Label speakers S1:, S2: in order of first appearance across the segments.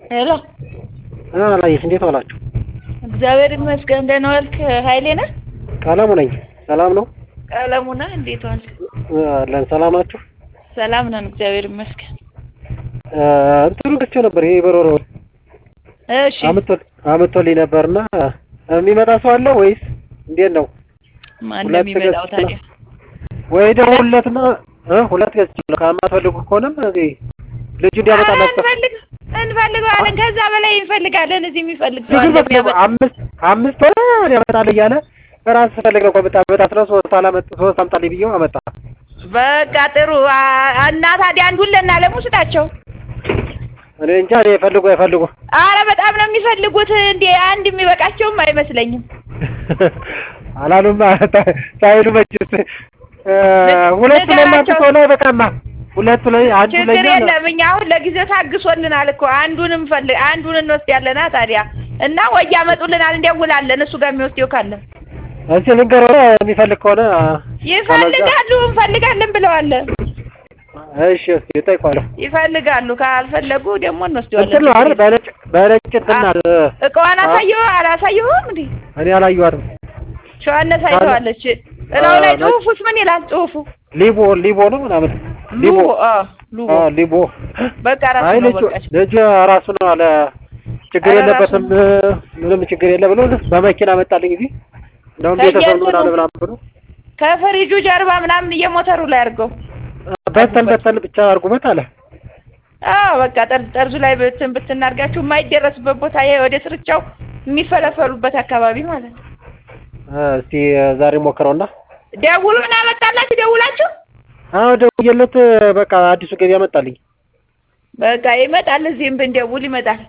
S1: ሄሎ
S2: አላየሽ እንዴት ዋላችሁ?
S1: እግዚአብሔር ይመስገን። ደህና ዋልክ? ኃይሌ ነህ?
S2: ቀለሙ ነኝ። ሰላም ነው?
S1: ቀለሙ ነህ? እንዴት ዋልክ?
S2: አለን። ሰላም ናችሁ?
S1: ሰላም ነን፣ እግዚአብሔር ይመስገን።
S2: እንትኑ ገዝቼው ነበር። ይሄ በሮሮ
S1: እሺ
S2: አመቶልኝ ነበርና የሚመጣ ሰው አለ ወይስ እንዴት ነው?
S1: ማን ነው
S2: ሁለት
S1: የሚመጣው
S2: ገዝቼ
S1: ታዲያ?
S2: ወይ ደግሞ ሁለትና እ ሁለት ገዝቼው ከማትፈልጉ ከሆነም እዚህ ልጁ እንዲያመጣላችሁ
S1: እንፈልግ እንፈልገዋለን። ከዛ በላይ እንፈልጋለን። እዚህ የሚፈልግ ሰው
S2: ልጁ
S1: አለ
S2: በቃ
S1: የሚያመጣ
S2: አምስት አምስት ወር ያመጣል እያለ ራስ ፈልግ ነው ከመጣ በጣም ሶስት አላመጣ ሶስት አምጣልኝ ብዬው አመጣ።
S1: በቃ ጥሩ አ- እና ታዲያ አንዱን ለእናለሙ ስጣቸው።
S2: እኔ እንጃ እኔ ፈልጉ አይፈልጉ
S1: አረ በጣም ነው የሚፈልጉት። እንዴ አንድ የሚበቃቸውም አይመስለኝም።
S2: አላሉማ ሳይሉ መችስ እ ሁለቱ ለእናንተ ከሆነ በቃማ ሁለቱ ላይ አንዱ
S1: ችግር
S2: ለኛ
S1: የለም። እኛ አሁን ለጊዜው ታግሶልናል እኮ አንዱን እንፈልግ አንዱን እንወስዳለና ታዲያ እና ወይ ያመጡልናል፣ እንደውላለን እሱ ጋር የሚወስደው ካለ
S2: እሺ ልንገረው የሚፈልግ ከሆነ
S1: ይፈልጋሉ። እንፈልጋለን ብለዋል።
S2: እሺ እስኪ እጠይቀዋለሁ።
S1: ይፈልጋሉ። ካልፈለጉ ደግሞ
S2: እንትን ነው አይደል
S1: እንወስደዋለን።
S2: በነጭ በነጭ እንትን ናት።
S1: እቃዋን አሳየው አላሳየውም እንዴ?
S2: እኔ አላየኋትም።
S1: ሸዋነት አይተዋለች። እላው ላይ
S2: ነጭ-
S1: ጽሁፉስ ምን ይላል? ጽሁፉ
S2: ሊቦ ሊቦ ነው ምናምን ሊቦ
S1: ሉቦ አ ሉቦ
S2: አዎ ሊቦ
S1: በቃ ራሱ
S2: አይ
S1: ነው
S2: ልጁ
S1: በቃ
S2: ልጁ ራሱ ነው አለ ችግር
S1: ኧረ
S2: የለበትም ምንም ችግር የለ ብሎ በመኪና መጣልኝ እዚህ እንደውም ቤተሰብ ነው ምናምን ምናምን ብሎ
S1: ከፍሪጁ ጀርባ ምናምን እየሞተሩ ላይ አድርገው
S2: በተን በተን ብቻ አድርጉበት አለ።
S1: አዎ በቃ ጠርዝ ጠርዙ ላይ ብትን ብትናርጋችሁ የማይደረስበት ቦታ ይሄ ወደ ስርቻው የሚፈለፈሉበት አካባቢ ማለት ነው።
S2: እስቲ ዛሬ ሞክረውና
S1: ደውሉ እና መጣላችሁ ደውላችሁ
S2: አዎ ደውዬለት በቃ አዲሱ ገበያ መጣልኝ።
S1: በቃ ይመጣል። እዚህም ብንደውል ይመጣል።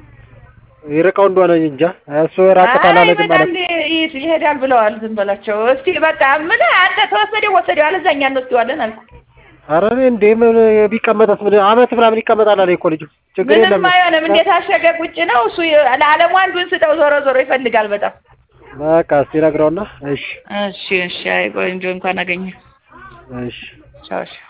S2: ይርቀው እንደሆነ እንጃ እሱ ራቅ
S1: አይ
S2: ካላለ ዝም
S1: ይመጣል፣
S2: ማለት
S1: ይ- ይሄዳል ብለዋል። ዝም በላቸው እስቲ በቃ ምን አንተ ተወሰደው ወሰደው አለ እዛኛ እንወስደዋለን አልኩ።
S2: ኧረ እኔ እንዴ ምን ቢቀመጠስ ምን አመት ምናምን ይቀመጣል አለ እኮ ልጁ ችግር የለም
S1: ምንም አይሆንም። እንዴት አሸገ ቁጭ ነው እሱ ለዓለሙ አንዱን ስጠው። ዞሮ ዞሮ ይፈልጋል በጣም
S2: በቃ እስቲ ነግረውና እሺ
S1: እሺ እሺ። አይ ቆንጆ እንኳን አገኘ
S2: እሺ
S1: ቻው እሺ